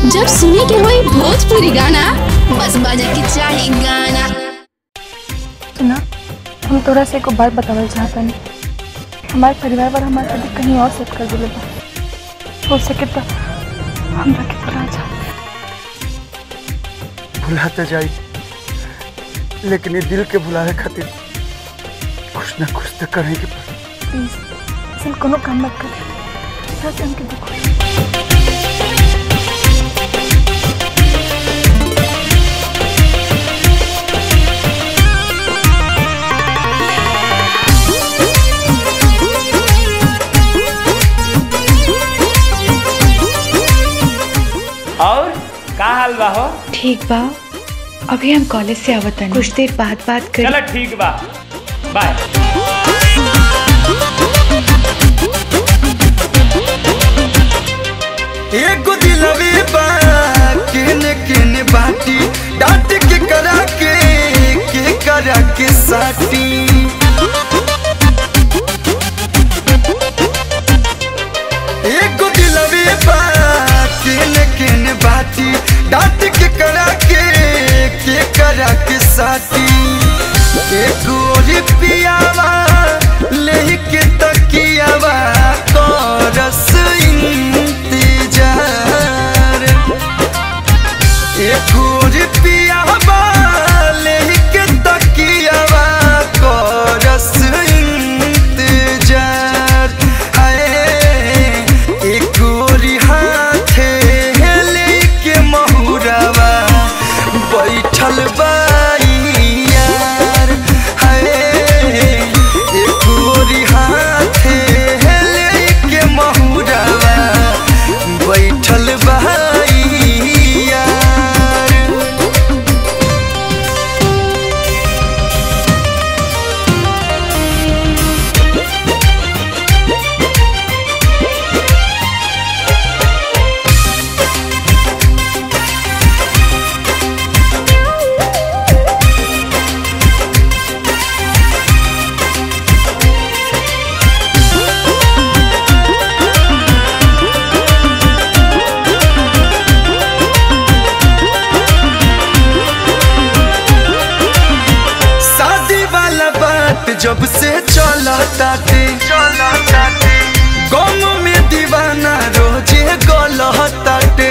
जब सुने के होई भोजपुरी गाना बस बजे के चाही गाना सुना हम तोरा से एको बात बतावल चाहतनी हमारे परिवार वाला हमारे शादी कहीं और सेट कर दिले बा हो सके तो हमरा के भुला जा भुलाते जाई लेकिन ये दिल के भुलावे खातिर कुछ ना कुछ तो करे के पड़ी प्लीज ऐसा कोनो काम मत कर यहाँ से हमके दुख होई। और का हाल बा हो ठीक बा अभी हम कॉलेज से आवतन कुछ देर बाद बात कर चलो ठीक बा बाय एगो दिलवे बा केने केने बाटी डांट के करा के के करा के साटी एगो दिलवे बा केने केने बाटी डांट के करा के के करा के साटी एगो रे पियावा लेके तकियावा करस इंतजार एगो रे पियावा लेके तकियावा करस इंतजार हाय एगो रे हाथे लेके महुरावा बैठल बाई यार हाय एगो रे हाथे लेके महुरावा बैठल बाई यार शादी वाला बात जब से चला ताटे चला ताटे गम में दीवाना रोजे गलहताटे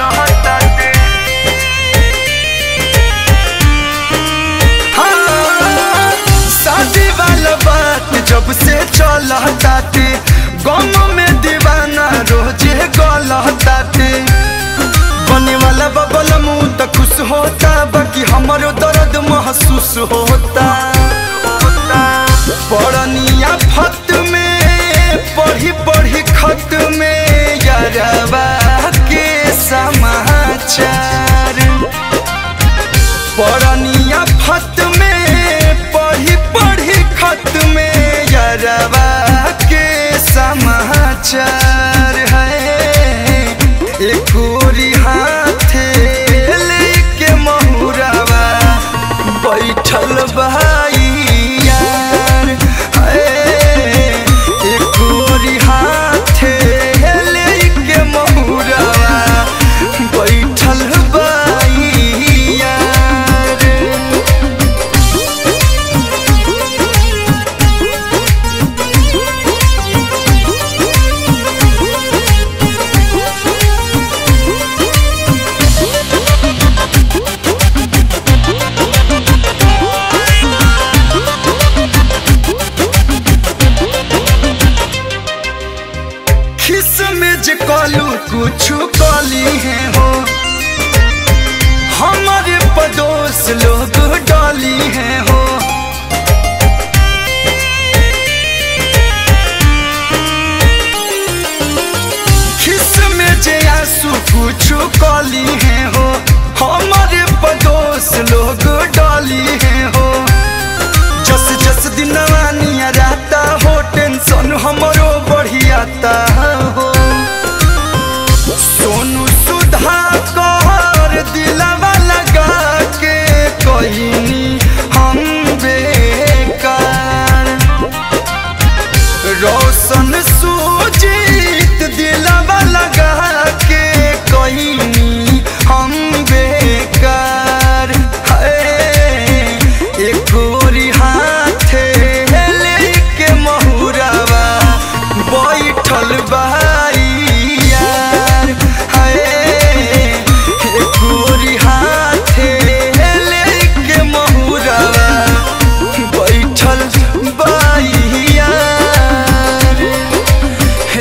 हाँ, शादी वाला बात जब से चला ताटे गम में दीवाना रोजे गलहताटे बने वाला बबल मुंह तो खुश होता बाकी हमारो दर्द महसूस होता पढ़निया फत में पढ़ी पढ़ी खत में यारवा के समाचार पढ़निया फत में पढ़ी पढ़ी खत में यारवा के समाचार है एक गोरी हाथे लेके महुरावा बैठल भाई यार है एक गोरी हाथे लेके महुरावा बैठल भाई यार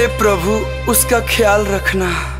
प्रभु उसका ख्याल रखना